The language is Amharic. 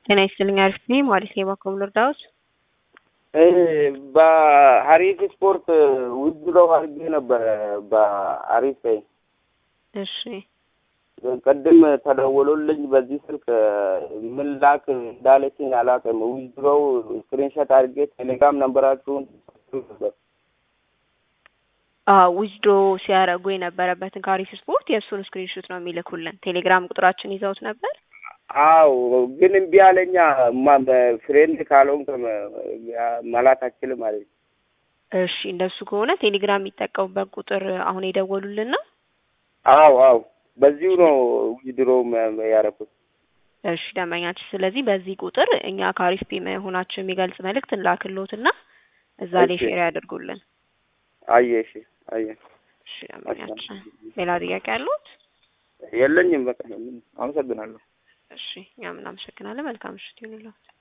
ጤና ይስጥልኝ። አሪፍ ነኝ። ሟሊስ የባኮም ልርዳዎት? በሀሪፍ ስፖርት ውድድረው አድርጌ ነበረ በአሪፍ ላይ እሺ ቅድም ተደውሎልኝ በዚህ ስልክ ምን ላክ እንዳለችኝ አላውቅም። ውድድረው ስክሪንሾት አድርጌ ቴሌግራም ነንበራችሁን ነበር ውጅዶ ሲያደርጉ የነበረበትን ከአሪፍ ስፖርት የእሱን ስክሪንሾት ነው የሚልኩልን። ቴሌግራም ቁጥራችን ይዘውት ነበር። አው ግን እምቢ አለኛ። ፍሬንድ ካልሆንክ መላክ አችልም አለኝ። እሺ እንደሱ ከሆነ ቴሌግራም የሚጠቀሙበት ቁጥር አሁን የደወሉልን ነው። አው አው በዚሁ ነው ውድድሮ ያደረኩት። እሺ ደንበኛችን፣ ስለዚህ በዚህ ቁጥር እኛ ከአሪፍ ፒ መሆናችን የሚገልጽ መልእክት እንላክሎትና እዛ ላይ ሼር ያደርጉልን። አየ እሺ አየ እሺ ደንበኛችን፣ ሌላ ጥያቄ ያሉት? የለኝም። በቃ አመሰግናለሁ። እሺ እኛም እናመሰግናለን። መልካም ምሽት ይሁንልዎት።